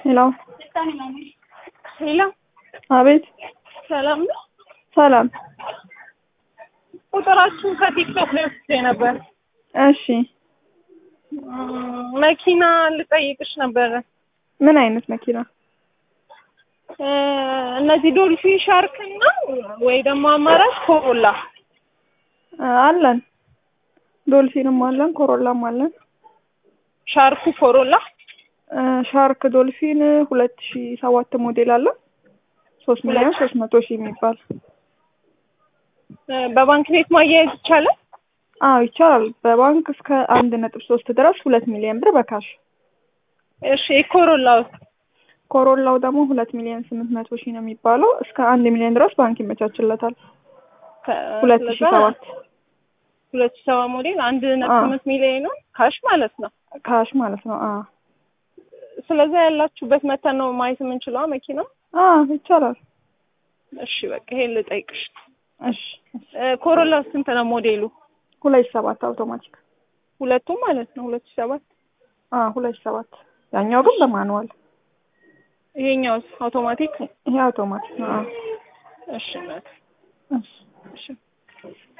ሄሎ ሄሎ አቤት ሰላም ነው። ሰላም ቁጥራችሁን ከቲክቶክ ላይ ወስጄ ነበር። እሺ እም፣ መኪና ልጠይቅሽ ነበረ። ምን አይነት መኪና እ፣ እነዚህ ዶልፊን ሻርክ እና ወይ ደግሞ አማራጭ ኮሮላ እ፣ አለን ዶልፊንም አለን ኮሮላም አለን ሻርኩ ኮሮላ እ፣ ሻርክ ዶልፊን ሁለት ሺ ሰባት ሞዴል አለ ሶስት ሚሊዮን ሶስት መቶ ሺህ የሚባል እ፣ በባንክ ቤት ማያያዝ ይቻላል? አዎ ይቻላል በባንክ እስከ አንድ ነጥብ ሶስት ድረስ ሁለት ሚሊዮን ብር በካሽ እሺ የኮሮላው ኮሮላው ደግሞ ሁለት ሚሊዮን ስምንት መቶ ሺህ ነው የሚባለው እስከ አንድ ሚሊዮን ድረስ ባንክ ይመቻችለታል ሁለት ሺ ሰባት ሁለት ሺ ሰባት ሞዴል አንድ ነጥብ አዎ። ስምንት ሚሊዮን ነው ካሽ ማለት ነው። ካሽ ማለት ነው አ ስለዛ ያላችሁበት መተን ነው ማየት የምንችለው መኪና። አ ይቻላል እሺ በቃ ይሄን ልጠይቅሽ። እሺ እ፣ ኮሮላ ስንት ነው ሞዴሉ? ሁለት ሺ ሰባት አውቶማቲክ ሁለቱም ማለት ነው ሁለት ሺ ሰባት አ ሁለት ሺ ሰባት ያኛው ግን በማኑዋል ይሄኛውስ አውቶማቲክ? ይሄ አውቶማቲክ ነው አ እሺ እናት እሺ እሺ